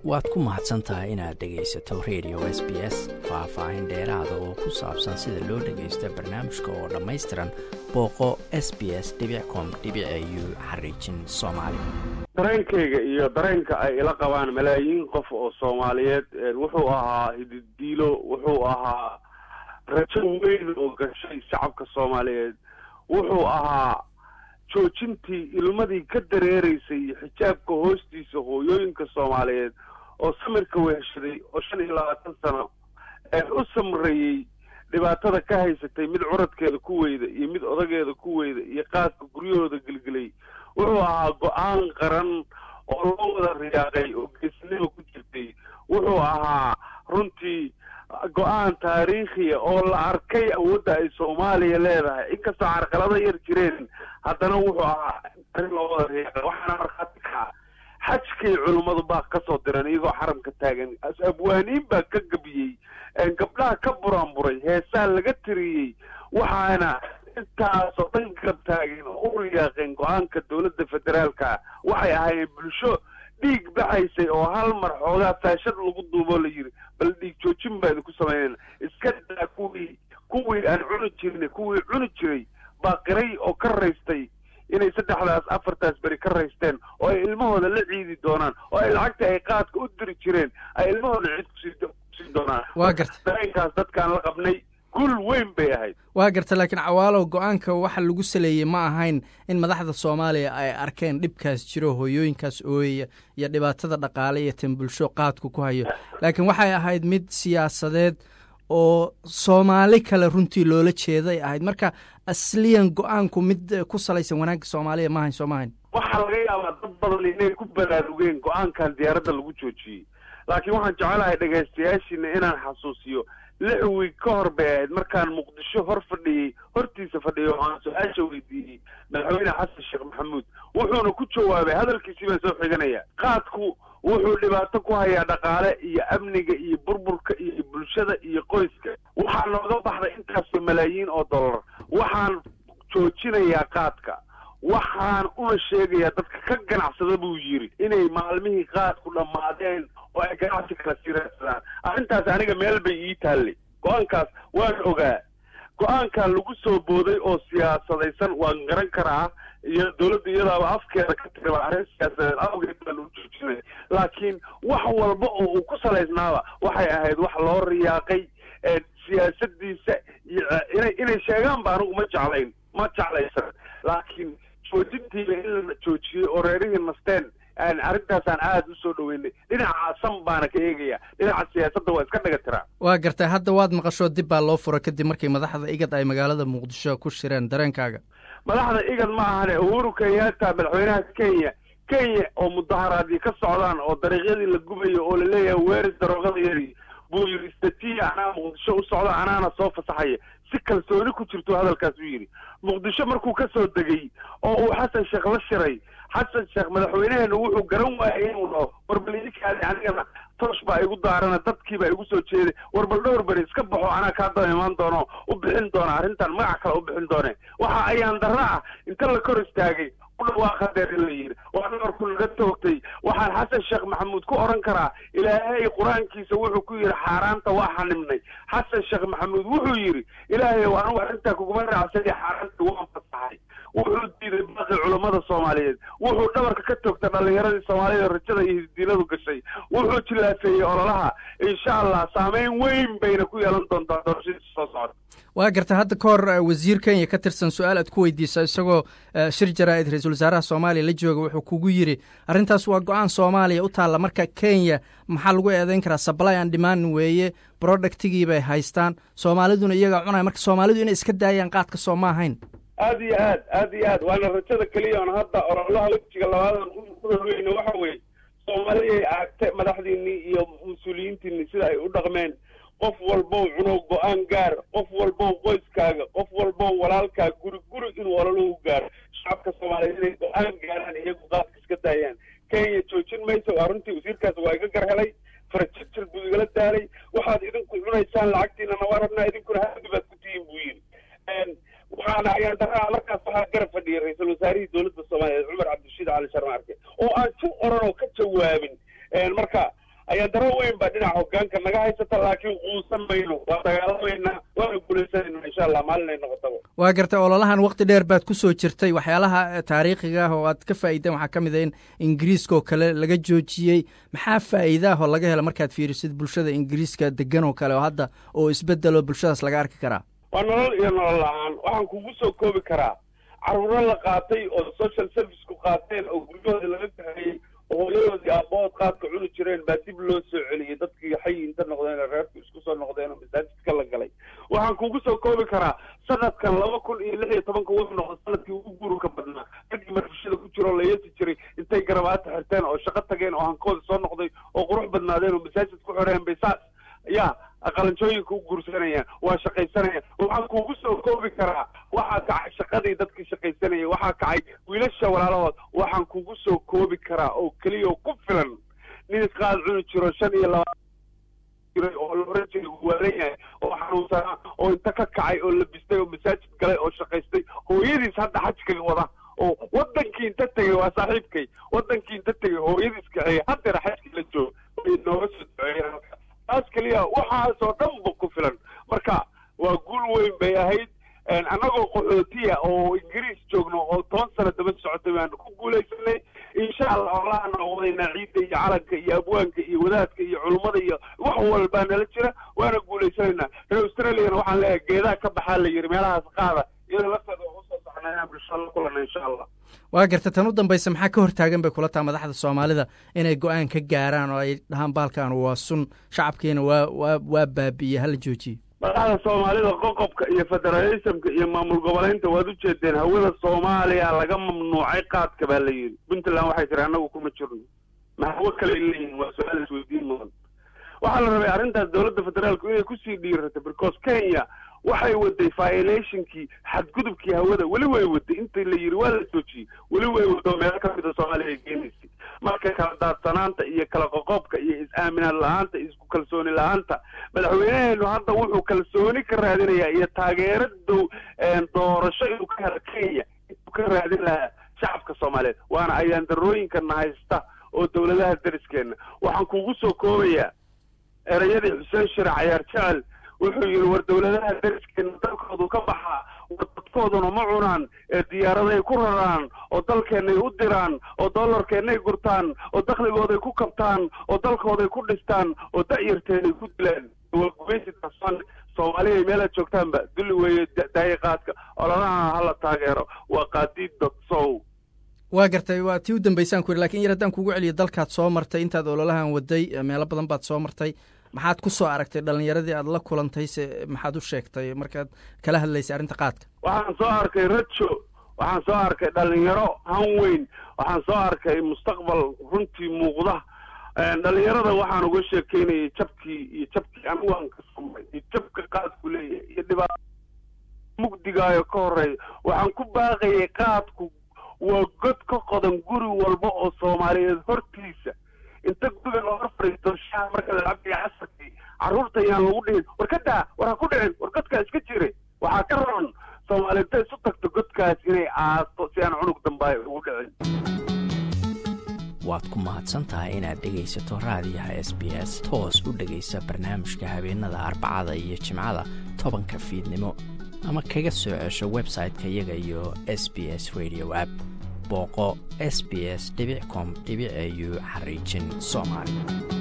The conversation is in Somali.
waad ku mahadsan tahay inaad dhegaysato radio s b s faah-faahin dheeraada oo ku saabsan sida loo dhagaysto barnaamijka oo dhammaystiran booqo s b s com u xariijin soomaali dareenkayga iyo dareenka ay ila qabaan malaayiin qof oo soomaaliyeed wuxuu ahaa hididiilo wuxuu ahaa rajo weyn oo gashay shacabka soomaaliyeed wuxuu ahaa joojintii ilmadii ka dareereysay xijaabka hoostiisa hooyooyinka soomaaliyeed oo samirka weeshaday oo shan iyo labaatan sano u samreeyey dhibaatada ka haysatay mid curadkeeda ku weyda iyo mid odageeda ku weyda iyo qaadka guryahooda gelgelay wuxuu ahaa go-aan qaran oo loo wada riyaaqay oo geesnimo ku jirtay wuxuu ahaa runtii go-aan taariikhiya oo la arkay awoodda ay soomaaliya leedahay inkastoo carqalado yar jireen haddana wuxuu ahaa arrin loo wada riyaaqay waxaana markhaati kaca xajkay culummadu baa kasoo diran iyagoo xaramka taagan abwaaniin baa ka gabiyey gabdhaha ka buraanburay heesaa laga tiriyey waxaana intaasoo dhan garab taageen oo u riyaaqeen go-aanka dowladda federaalka waxay ahaayeen bulsho dhiig baxaysay oo hal mar xoogaa faashad lagu duuboo la yidhi bal dhiig joojin baa idinku sameynayna iska daa kuwii kuwii aan cuni jirin kuwii cuni jiray baa qiray oo ka raystay inay saddexdaas afartaas beri ka raysteen oo ay ilmahooda la ciidi doonaan oo ay lacagta ay qaadka u diri jireen ay ilmahooda ciid kusii doonaan waa garta dareenkaas dadkaan la qabnay gul weyn bay ahayd waa garta laakiin cawaalow go-aanka waxa lagu saleeyey ma ahayn in madaxda soomaaliya ay arkeen dhibkaas jiro hooyooyinkaas ooyaya iyo dhibaatada dhaqaale iyo tan bulsho qaadku ku hayo laakiin waxay ahayd mid siyaasadeed oo soomaali kale runtii loola jeeday ahayd marka asliyan go-aanku mid ku salaysan wanaagga soomaaliya maahayn soo maahayn waxaa laga yaabaa dad badan inay ku baraarugeen go-aankan diyaaradda lagu joojiyey laakiin waxaan jecelahay dhegaystayaashiina inaan xasuusiyo lix wiig ka hor bay ahayd markaan muqdisho hor fadhiyey hortiisa fadhiyay oo aan su-aasha weydiiyey madaxweyne xasan sheekh maxamuud wuxuuna ku jawaabay hadalkiisii baan soo xiganaya qaadku wuxuu dhibaato ku hayaa dhaqaale iyo amniga iyo burburka iyo bulshada iyo qoyska waxaa nooga baxday intaasoo malaayiin oo dollar waxaan joojinayaa qaadka waxaan una sheegayaa dadka ka ganacsada buu yidhi inay maalmihii qaadku dhammaadeen oo ay ganacsi kala sii raadsadaan arrintaas aniga meel bay ii taallay go-aankaas waan ogaa go-aankan lagu soo booday oo siyaasadaysan waan garan karaa iyo dowladda iyadaaba afkeeda ka tiriba arrin siyaasadeed awgeed baan u joojinay laakiin wax walba oo uu ku salaysnaaba waxay ahayd wax loo riyaaqay siyaasadiisa iyo inay inay sheegaan ba anigu ma jeclayn ma jeclaysan laakiin joojintiiba in la joojiyey oo reerihii nasteen arrintaasaan aada u soo dhaweynay dhinaca san baana ka eegaya dhinaca siyaasadda waa iska dhaga tiraa waa gartay hadda waad maqashoo dib baa loo fura kadib markii madaxda igad ay magaalada muqdisho ku shireen dareenkaaga madaxda igad ma ahane uhuru kenyatta madaxweynaha kenya kenya oo mudaharaadii ka socdaan oo dariiqyadii la gubayo oo laleeyahay weeris daroogada yari buu yidhi istatiya anaa muqdisho u socda anaana soo fasaxaya si kalsooni ku jirto hadalkaas u yidhi muqdisho markuu ka soo degay oo uu xasan sheekh la shiray xasan sheekh madaxweyneheenu wuxuu garan waayay inuu dhaho warbal idinkaadi anigana toosh baa igu daarana dadkiibaa igu soo jeeday warbal dhowr beri iska baxo anaa kaa daba imaan doono u bixin doona arrintan magac kale u bixin doone waxa ayaan darro ah inta la kor istaagay udhawaaqa deer in la yidhi waa dhabarku naga toogtay waxaan xasan sheekh maxamuud ku odhan karaa ilaahay qur-aankiisa wuxuu ku yidhi xaaraanta waa xanibnay xasan sheekh maxamuud wuxuu yidhi ilaahay anigu arrintaa kuguma raacsay xaaraanta waan fasaxay wuxuu diiday baaqi culammada soomaaliyeed wuxuu dhabarka ka toogtay dhallinyaradii soomaaliyada rajada iyo hidiiladu gashay wuxuu jilaafeeyey ololaha insha allah saameyn weyn bayna ku yeelan doontaa doorashadiisa soo socda waa garta hadda ka hor wasiir kenya ka tirsan su-aal aad ku weydiisa isagoo shir jaraa-id ra-iisul wasaaraha soomaaliya la jooga wuxuu kugu yidhi arrintaas waa go-aan soomaaliya u taalla marka kenya maxaa lagu eedeyn karaa sably an dhimaan weeye productigii bay haystaan soomaaliduna iyagaa cunaya marka soomaalidu inay iska daayaan qaadka soo ma ahayn aad iyo aad aad iyo aad waana rajada keliya on hadda ololaha wejiga labaadan kuhorweyne waxa weeye soomaaliyay aagte madaxdiinii iyo mas-uuliyiintiinii sida ay u dhaqmeen qof walbow cunow go-aan gaar qof walbow qoyskaaga qof walbow walaalkaa guri guri inuu ololuhu gaaro shacabka soomaaliyeed inay go-aan gaaraan iyagu qaadka iska daayaan kenya joojin mayso waa runtii wasiirkaas waa iga gar helay farajirjir buu igala daalay waxaad idinku cunaysaan lacagtiinana waa rabnaa idinkuna hadi baad ku tihiin buu yidhi waxaana ayaan daraa markaas waxaa garab fadhiyay ra-iisul wasaarihii dowladda soomaaliyeed cumar cabdirashiid cali sharma arke oo aan si oran oo ka jawaabin marka ayaa daro weyn baa dhinaca hogaanka naga haysata laakiin quusan mayno waa dagaalamaynaa waana guulaysanayna insha allah maalin ay noqotaba waa gartay ololahan wakti dheer baad ku soo jirtay waxyaalaha taariikhiga ah oo aad ka faa'iideen waxaa ka mid a in ingiriiska oo kale laga joojiyey maxaa faa'iidaah oo laga hela markaad fiirisid bulshada ingiriiska degan oo kale oo hadda oo isbedelo bulshadaas laga arki karaa waa nolol iyo nolol la-aan waxaan kugu soo koobi karaa caruuro la qaatay oo social serviceku qaateen oo guryahoodii laga kaxeeyey oo hooyadoodii aabahood qaadka cuni jireen baa dib loo soo celiyey dadkii xay inta noqdeen reerku isku soo noqdeen oo masaajidka la galay waxaan kugu soo koobi karaa sanadkan laba kun iyo lix iyo tobanka wuxuu noqday sanadkii ugu guurka badnaa raggii marfishada ku jiro oo la yeesi jiray intay garabaata xirteen oo shaqo tageen oo hankooda soo noqday oo qurux badnaadeen oo masaajid ku xoreen bay saas yaa qalanjooyinka u guursanayaan waa shaqaysanayaan waxaan kugu soo koobi karaa waxaa kacay shaqadii dadkii shaqaysanayay waxaa kacay wiilasha walaalahood waxaan kugu soo koobi karaa oo keliya oo ku filan nin qaad cuni jiro shan iyo laba jiray oo la oran jiray waalan yahay oo xanuunsanaa oo inta ka kacay oo labistay oo masaajid galay oo shaqaystay hooyadiis hadda xajkaga wada oo wadankii inta tegay waa saaxiibkay wadankii inta tegay hooyadiis kaxeeya haddeer xajkii la joogo way nooga soo duceeyeen taas keliya waxaasoo dhan ba ku filan marka waa guul weyn bay ahayd annagoo qaxootiya oo ingiriis joogno oo toban sano daba socotay baanu ku guulaysanay insha allah olaha noqdaynaa ciidda iyo calanka iyo abwaanka iyo wadaadka iyo culummada iyo wax walbaa nala jira waana guulaysanaynaa reer australiana waxaan leeyahay geedaha ka baxaa la yidhi meelahaas qaada iyadoo lafteeda waa usoo socnaa inaan bulshada la kulana insha allah waa garta tan u dambaysa maxaa ka hortaagan bay kula taha madaxda soomaalida inay go-aan ka gaaraan oo ay dhahaan baalkan waa sun shacabkiina waa waa waa baabi'iye hala joojiye madaxda soomaalida qoqobka iyo federalismka iyo maamul goboleynta waad ujeedeen hawada soomaaliya laga mamnuucay qaadka baa la yidhi puntland waxay tiri annagu kuma jirno ma hawo kale leeyihin waa su-aal isweydiin mudan waxaa la rabay arrintaas dowladda federaalku inay kusii dhiirato because kenya waxay waday violationkii xadgudubkii hawada weli way waday inta la yidhi waa la joojiyey weli way wado meelo ka mida soomaaliya ay geenaysay marka kala daadsanaanta iyo kala qoqobka iyo is-aaminaad la-aanta isku kalsooni la-aanta madaxweyneheenu hadda wuxuu kalsooni ka raadinayaa iyo taageero dow doorasho inuu ka helo kenya inuu ka raadin lahaa shacabka soomaaliyeed waana ayaan darooyinkana haysta oo dowladaha dariskeena waxaan kugu soo koobayaa erayadii xuseen shire cayaar jecel wuxuu yidhi war dowladaha dariskeena dalkoodu ka baxaa war dadkooduna ma cunaan ee diyaaraday ku raraan oo dalkeennay u diraan oo dollarkeennay gurtaan oo dakhligooday ku kabtaan oo dalkooday ku dhistaan oo da'yarteenay ku dilaan waa gumaysidaasaan soomaaliya meelaad joogtaanba dulli weeye daayiqaadka ololaha hala taageero waa qaadiid dadsow waa gartay waa tii u dambaysaan ku yidhi lakin yar haddaan kugu celiyo dalkaad soo martay intaad ololahan waday meelo badan baad soo martay maxaad ku soo aragtay dhalinyaradii aad la kulantay se maxaad u sheegtay markaad kala hadlaysay arrinta qaadka waxaan soo arkay rajo waxaan soo arkay dhalinyaro han weyn waxaan soo arkay mustaqbal runtii muuqda dhalinyarada waxaan uga sheekeynayay jabkii iyo jabkii anigu aan ka samay iyo jabka qaadku leeyahay iyo dhibaato mugdigaayo ka horeeya waxaan ku baaqayay qaadku waa god ka qodan guri walba oo soomaaliyeed hortiisa inta guriga loo hor fadhiisto shaha marka la cabaya casarkii carruurta ayaan lagu dhihin war ka daa war ha ku dhicin war godkaa iska jire waxaa ka roon soomaaliyedta isu tagto godkaas inay aasto si aan cunug dambaay ugu dhicin waad ku mahadsan tahay inaad dhegaysato raadiyaha s b s toos u dhegaysa barnaamijka habeenada arbacada iyo jimcada tobanka fiidnimo ama kaga soo cesho website-ka iyaga iyo s b s radio app booqo s b s com au xariijin soomaali